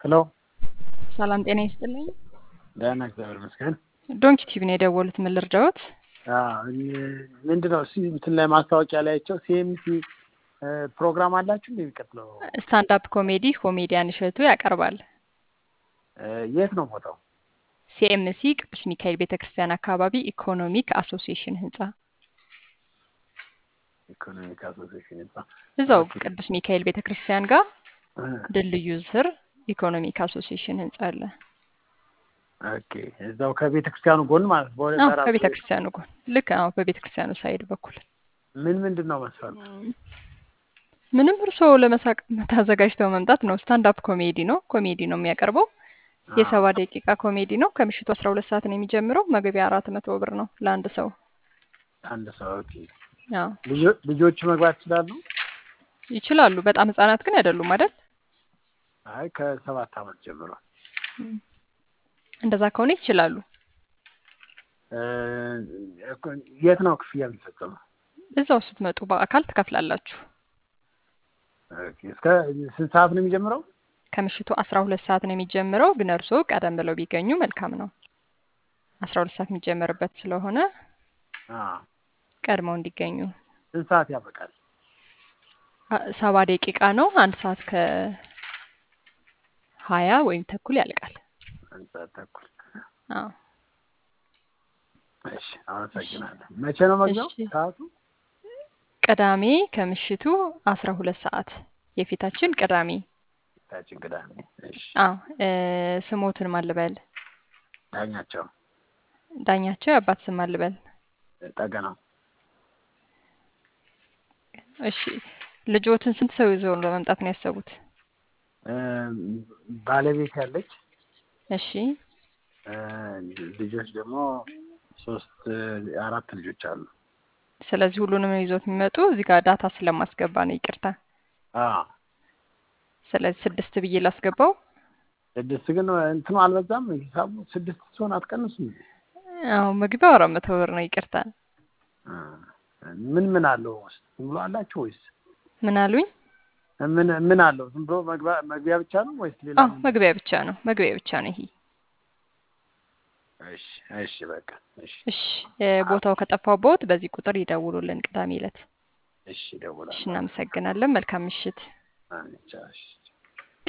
ሄሎ ሰላም ጤና ይስጥልኝ። ደህና እግዚአብሔር ይመስገን። ዶንኪ ቲቪ ነው የደወሉት። ምን ልርዳዎት? ምንድን ነው እሱ እንትን ላይ ማስታወቂያ ላያቸው ሲኤምሲ ፕሮግራም አላችሁ እንደ የሚቀጥለው ስታንድ አፕ ኮሜዲ ኮሜዲያን እሸቱ ያቀርባል። የት ነው ቦታው? ሲኤምሲ ቅዱስ ሚካኤል ቤተ ክርስቲያን አካባቢ ኢኮኖሚክ አሶሲዬሽን ህንጻ ኢኮኖሚክ አሶሲዬሽን ህንጻ እዛው ቅዱስ ሚካኤል ቤተ ክርስቲያን ጋር ድልድዩ ስር ኢኮኖሚክ አሶሲዬሽን ህንጻ አለ። ኦኬ እዛው ከቤተ ክርስቲያኑ ጎን ማለት ነው። በወደ አዎ በራሱ ከቤተ ክርስቲያኑ ጎን ልክ አዎ በቤተ ክርስቲያኑ ሳይድ በኩል ምን ምንድን ነው መስፈርቱ? ምንም እርስዎ ለመሳቅ ተዘጋጅተው መምጣት ነው። ስታንድ አፕ ኮሜዲ ነው። ኮሜዲ ነው የሚያቀርበው። የሰባ ደቂቃ ኮሜዲ ነው። ከምሽቱ አስራ ሁለት ሰዓት ነው የሚጀምረው። መግቢያ አራት መቶ ብር ነው ለአንድ ሰው። አንድ ሰው ኦኬ። አዎ ልጆ- ልጆቹ መግባት ይችላሉ? ይችላሉ። በጣም ህጻናት ግን አይደሉም አይደል? አይ ከሰባት ዓመት ጀምሮ እንደዛ ከሆነ ይችላሉ። እ፣ የት ነው ክፍያ የሚፈጸመው? እዛው ስትመጡ በአካል ትከፍላላችሁ። ኦኬ። እስከ ስንት ሰዓት ነው የሚጀምረው? ከምሽቱ አስራ ሁለት ሰዓት ነው የሚጀምረው። ግን እርስዎ ቀደም ብለው ቢገኙ መልካም ነው። አስራ ሁለት ሰዓት የሚጀምርበት ስለሆነ አዎ። ቀድመው እንዲገኙ። ስንት ሰዓት ያበቃል? አ- ሰባ ደቂቃ ነው። አንድ ሰዓት ከሀያ ወይም ተኩል ያልቃል። አንድ ሰዓት ተኩል። አዎ እሺ፣ አመሰግናለሁ። መቼ ነው መግቢያው እሺ። ሰዓቱ? ቅዳሜ ከምሽቱ አስራ ሁለት ሰዓት የፊታችን ቅዳሜ። ታችን ቅዳሜ። እሺ። አዎ እ፣ ስሞትን ማልበል ዳኛቸው ዳኛቸው የአባት ስም ማልበል። ጠገናው እሺ ልጆትን ስንት ሰው ይዘው ለመምጣት ነው ያሰቡት? እ፣ ባለቤት ያለች እሺ እ፣ ልጆች ደግሞ ሶስት አራት ልጆች አሉ። ስለዚህ ሁሉንም ይዞት የሚመጡ እዚህ ጋር ዳታ ስለማስገባ ነው። ይቅርታ። አዎ ስለዚህ ስድስት ብዬ ላስገባው። ስድስት ግን እንትኑ አልበዛም? ሂሳቡ ስድስት ሲሆን አትቀንሱም? አዎ መግቢያው አራት መቶ ብር ነው። ይቅርታ። እ፣ ምን ምን አለው ውስጥ ዝም ብሎ አላችሁ ወይስ ምን አሉኝ? ምን ምን አለው? ዝም ብሎ መግቢያ መግቢያ ብቻ ነው ወይስ ሌላ? አዎ መግቢያ ብቻ ነው። መግቢያ ብቻ ነው ይሄ። እሺ እሺ፣ በቃ እሺ እሺ እ፣ ቦታው ከጠፋቦት በዚህ ቁጥር ይደውሉልን ቅዳሜ ዕለት። እሺ፣ እሺ እደውላለሁ። እናመሰግናለን። መልካም ምሽት። አሜን። ቻው፣ እሺ